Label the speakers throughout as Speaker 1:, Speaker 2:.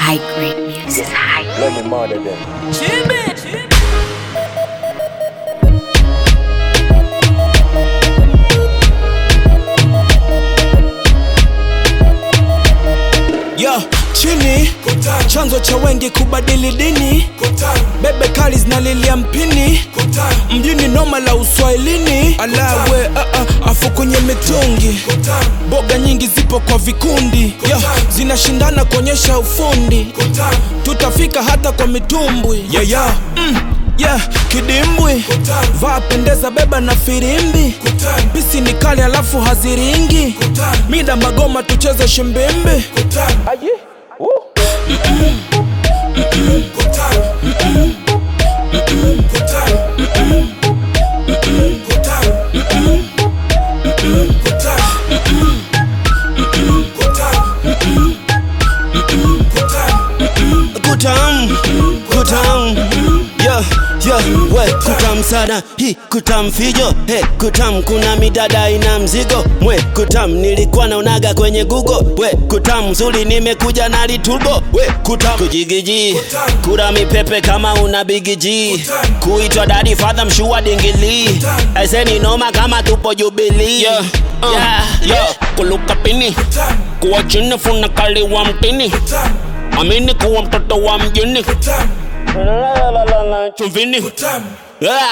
Speaker 1: high grade music. High
Speaker 2: Let me murder them.
Speaker 3: Yo, chini chanzo cha wengi kubadili dini bebe kali zinalilia mpini mjini noma la uswahilini alawe uh, uh, afu kwenye mitungi boga nyingi zipo kwa vikundi Yo, zinashindana kuonyesha ufundi tutafika hata kwa mitumbwi yeah, yeah. Mm. Yeah, kidimbwi vaa pendeza beba na firimbi pisi ni kali alafu haziringi mida magoma tucheze shimbimbi
Speaker 4: kutam kutam yo yo we kutam sana hi kutam fijo he kutam kuna midada ina mzigo mwe kutam nilikuwa naonaga kwenye google we kutam zuri nimekuja na liturbo we kutam kujigiji kura mipepe kama una bigiji kuitwa dadi fadha mshua dingili eseni noma kama tupo jubilii yeah. uh, yeah. yeah. kuluka pini kuwa chini funa kali wa mtini amini kuwa mtoto wa mjini chumvini Ah.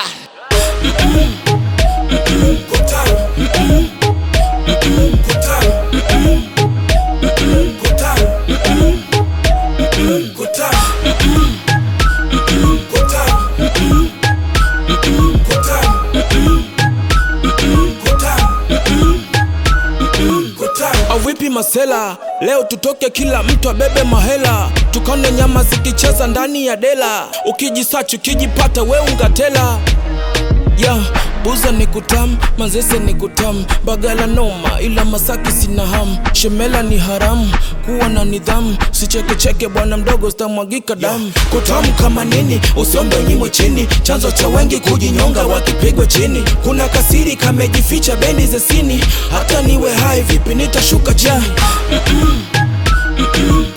Speaker 3: avipi masela leo tutoke kila mtu abebe mahela tukane nyama zikicheza ndani ya dela ukijisachi ukijipata we ungatela ya buza ni kutam manzese ni kutam bagala noma ila masaki sina ham shemela ni haramu kuwa na nidhamu sichekecheke bwana mdogo sitamwagika damu kutamu kama nini usiombe nyimo chini chanzo cha wengi kujinyonga wakipigwa chini kuna kasiri kamejificha bendi zesini hata niwe hai vipi nitashuka chini